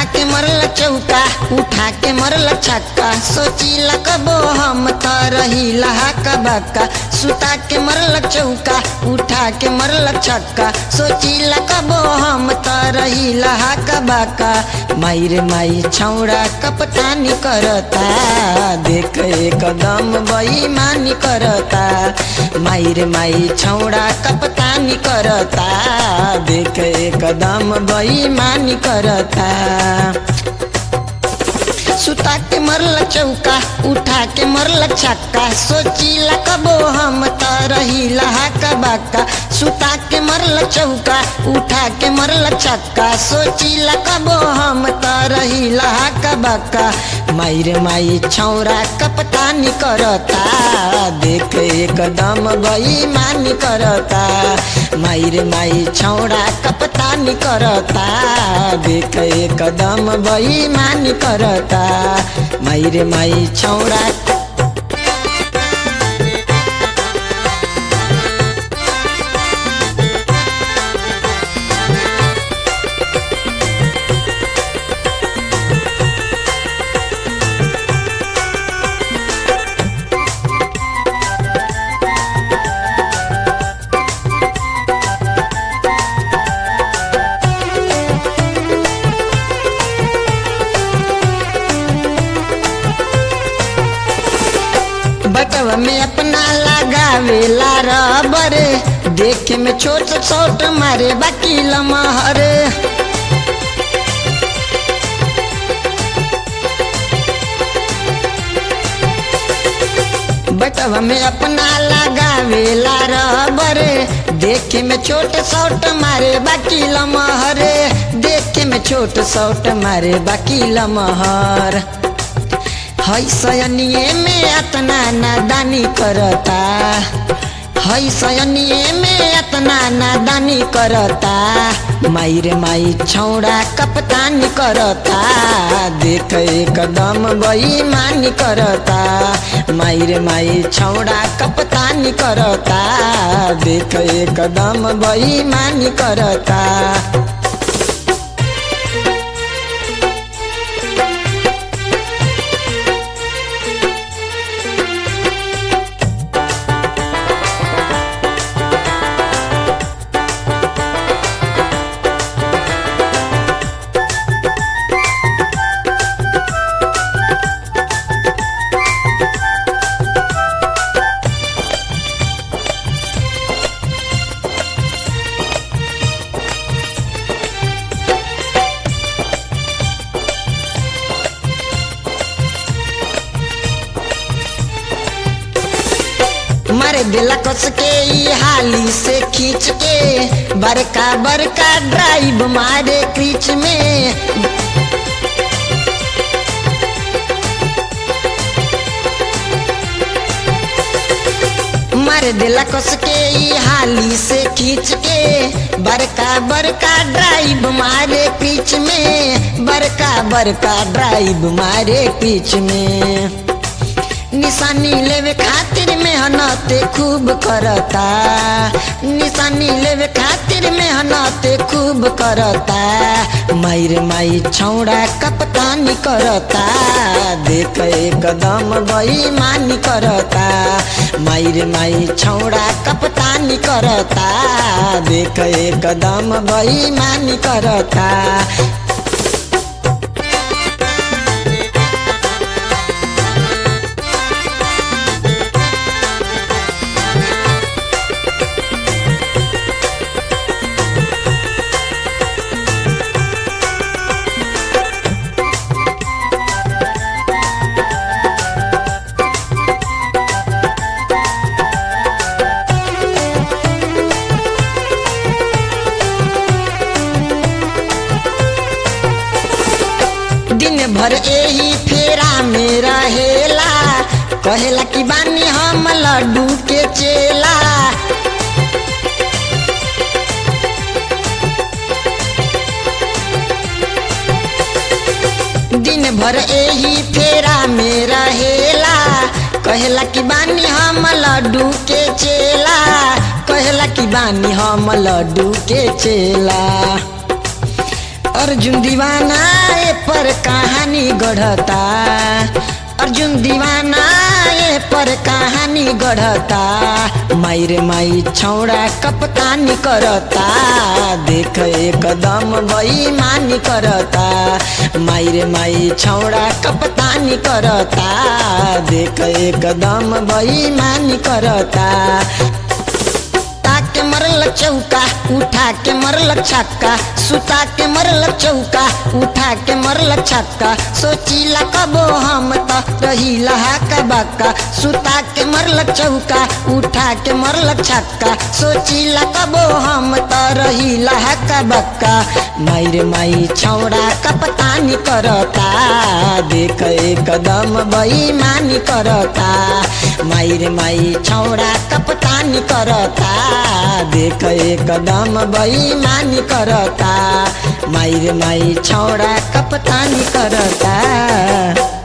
के मरल चौका उठा के मरल छक्का सोचिला कबो हम त रही लहाका बक्का सुता के मरल चौका उठा के मरल छक्का सोचिला कबो हम त रही लहाका बक्का माई रे माई छौड़ा कपतानी करता देख एकदम बेईमानी करता माई रे माई छौड़ा कपतानी करता देख एकदम बेईमानी करता सुता के मरल चौका उठा के मरल छक्का सोचिला कबो हम त रही लहाका बाका सुता के मरल चौका उठा के मरल छक्का सोचिला कबो हम त रही लहाका बाका माई रे माई छौरा कपतानी करता देख एकदम बेईमानी करता माई रे माई छौरा कपतानी करता देख एकदम बेईमानी करता माई रे माई छौरा बटवा में अपना लगावेला रबर देखे में छोट छोट मारे बाकी लमहर बटवा में अपना लगावेला रबर देखे में छोट छोट मारे बाकी लमहर देखे में छोट छोट मारे बाकी लमहर है सयनिए में अतना नादानी करता है सयनिए में अतना नादानी करता माई रे माई छौड़ा कपतानी करता देख एकदम बेईमानी करता माई रे माई छौड़ा कपतानी करता देख एकदम बेईमानी करता मारे दिला कस के ई हाली से खींच के बड़का बड़का ड्राइव मारे क्रीच में मार दिला कस के ई हाली से खींच के बड़का बड़का ड्राइव मारे पीछ में बड़का बड़का ड्राइव मारे पीछ में निशानी लेवे खातिर मेहनत खूब करता निशानी लेवे खातिर मेहनत खूब करता माई रे माई छौड़ा कपतानी करता देख एकदम बेईमानी करता माई रे माई छौड़ा कपतानी करता देख एकदम बेईमानी करता दिन भर यही फेरा में रहेला कहेला कि बानी हम लड्डू के चेला दिन भर यही फेरा में रहेला कहेला कि बानी हम लड्डू के चेला कहेला कि बानी हम लड्डू के चेला अर्जुन दीवाना ए पर कहानी गढ़ता अर्जुन दीवाना ए पर कहानी गढ़ता मायरे माई छौड़ा कपतानी करता देख एकदम बेईमानी करता मायरे माई छौड़ा कपतानी करता देख एकदम बेईमानी करता के मरल चौका उठा के मरल छक्का सुता के मरल चौका उठा के मरल छक्का सोचीला कबो हम त रहीला हाका बाका सुता के मरल चौका उठा के मरल छक्का सोचीला कबो हम त रहीला हाका बाका मायरे माई छौड़ा कपतानी करता देख एकदम बेईमानी करता मायरे माई छौड़ा कपतानी करता देख एकदम बेईमानी करता मायरे माई छौड़ा कपतानी करता